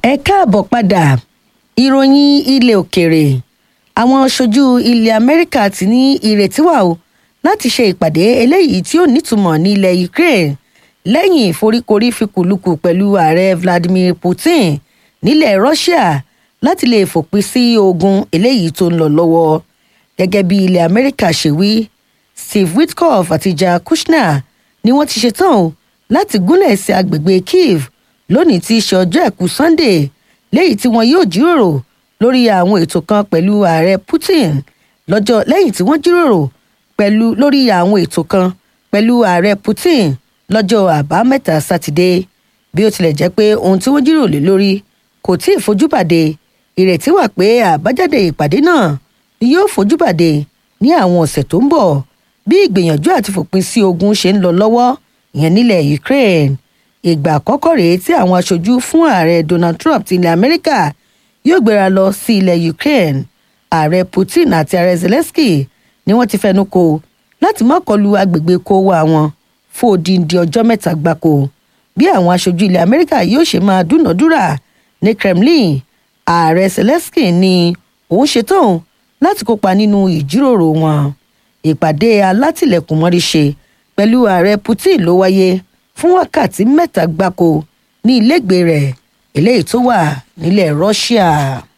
ẹ káàbọ̀ padà ìròyìn ilẹ̀ òkèèrè àwọn aṣojú ilẹ̀ amẹ́ríkà ti ní ìrètí wà o láti ṣe ìpàdé eléyìí tí ó nítumọ̀ ní ilẹ̀ ukraine lẹ́yìn ìforíkorí fikùlukù pẹ̀lú ààrẹ vladimir putin nílẹ̀ russia láti lè fòpin sí ogun eléyìí tó ń lọ lọ́wọ́ gẹ́gẹ́ bí ilẹ̀ amẹ́ríkà ṣe wí steve witkoff àti jared kushner ni wọ́n ti ṣetán o láti gúnlẹ̀ sí agbègbè kiev lónìí tí í ṣe ọjọ́ ẹ̀kú sunday léyìí tí wọn yóò jíròrò lórí àwọn ètò kan pẹ̀lú ààrẹ putin lọ́jọ́ lẹ́yìn tí wọ́n jíròrò pẹ̀lú lórí àwọn ètò kan pẹ̀lú ààrẹ putin lọ́jọ́ àbámẹ́ta sátidé bí ó tilẹ̀ jẹ́ pé ohun tí wọ́n jíròrò lé lórí kò tí ì fojúbàdé ìrètí wà pé àbájáde ìpàdé náà ni yóò fojúbàdé ní àwọn ọ̀sẹ̀ tó ń bọ̀ bí ìgbìyànjú àti fòpin sí ogun ṣe ń lọ lọ́wọ́ ìyẹn nílẹ̀ ukraine ìgbà àkọ́kọ́ rèé tí àwọn aṣojú fún ààrẹ donald trump ti ilẹ̀ amẹ́ríkà yóò gbéra lọ sí ilẹ̀ ukraine ààrẹ putin àti ààrẹ zelensky ni wọ́n ti fẹnu kò láti má kọlu agbègbè kówó àwọn fún odindi ọjọ́ mẹ́ta gbáko bí àwọn aṣojú ilẹ̀ amẹ́ríkà yóò ṣe máa dúnàádúrà ní kremlin ààrẹ zelensky ni òun ṣetán láti kópa nínú ìjíròrò wọn ìpàdé alátìlẹ̀kùnmọ́rí ṣe pẹ̀lú ààrẹ putin ló wáyé fún wákàtí mẹ́ta gbáko ní ilégbèé rẹ̀ eléyìí tó wà nílẹ̀ russia.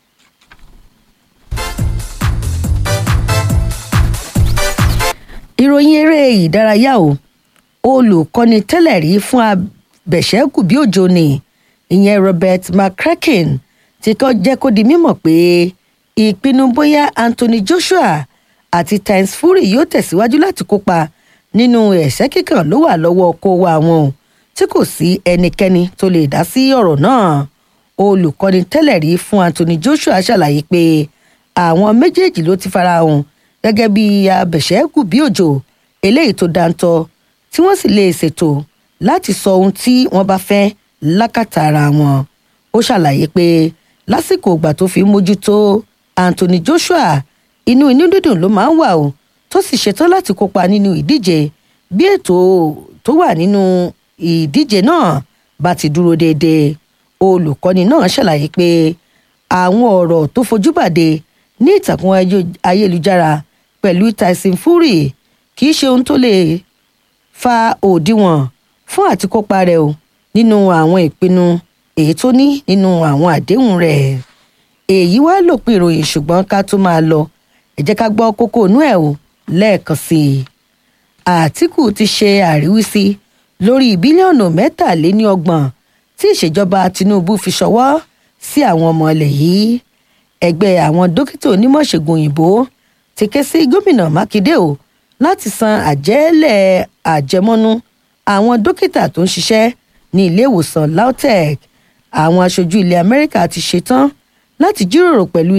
ìròyìn eré ìdárayá o olùkọ́ni tẹ́lẹ̀ rí fún abẹ̀ṣẹ́kù bí òjò ni ìyẹn robert mccracken ti kọ́ jẹ́ kó di mímọ̀ pé ìpinnu bóyá anthony joshua àti tynes fury yóò tẹ̀síwájú láti kópa nínú ẹ̀sẹ́ kíkàn ló wà lọ́wọ́ kó wa wọn o tí kò sí ẹnikẹ́ni tó lè dá sí ọ̀rọ̀ náà olùkọ́ni tẹ́lẹ̀ rí fún anthony joshua ṣàlàyé pé àwọn méjèèjì ló ti fara hàn gẹ́gẹ́ bí abẹ̀ṣẹ́kù bí òjò eléyìí tó dáńtọ́ tí wọ́n sì lè ṣètò láti sọ ohun tí wọ́n bá fẹ́ lákàtà ara wọn ó ṣàlàyé pé lásìkò ìgbà tó fi mójútó anthony joshua inú inú dídùn ló máa ń wà o tó sì ṣetán láti kópa nínú ìdíje bí ètò tó wà nínú ìdíje náà bá ti dúró déédéé olùkọ́ni náà ṣàlàyé pé àwọn ọ̀rọ̀ tó fojú bàdé ní ìtàkùn ayélujára pẹ̀lú tyson fury kì í ṣe ohun tó lè fa òdiwọ̀n fún àtikópa rẹ̀ o nínú àwọn ìpinnu èyí tó ní nínú àwọn àdéhùn rẹ̀ èyí wá lòpin ìròyìn ṣùgbọ́n ká tó máa lọ ẹ jẹ́ ká gbọ́ kókó inú ẹ̀ o lẹ́ẹ̀kan sí i àtìkù ti ṣe àríwísí lórí bílíọ̀nù mẹ́tàléníọgbọ̀n tí ìṣèjọba tinubu fi ṣọwọ́ sí àwọn ọmọ ilẹ̀ yìí ẹgbẹ́ àwọn dókítà onímọ̀ṣègùn òyìnbó ti ké sí gómìnà mákindé o láti san àjẹ́lẹ̀ àjẹmọ́nú àwọn dókítà tó ń ṣiṣẹ́ ní ilé ìwòsàn lautech àwọn aṣojú ilẹ̀ amẹ́ríkà ti ṣetán láti jíròrò pẹ̀lú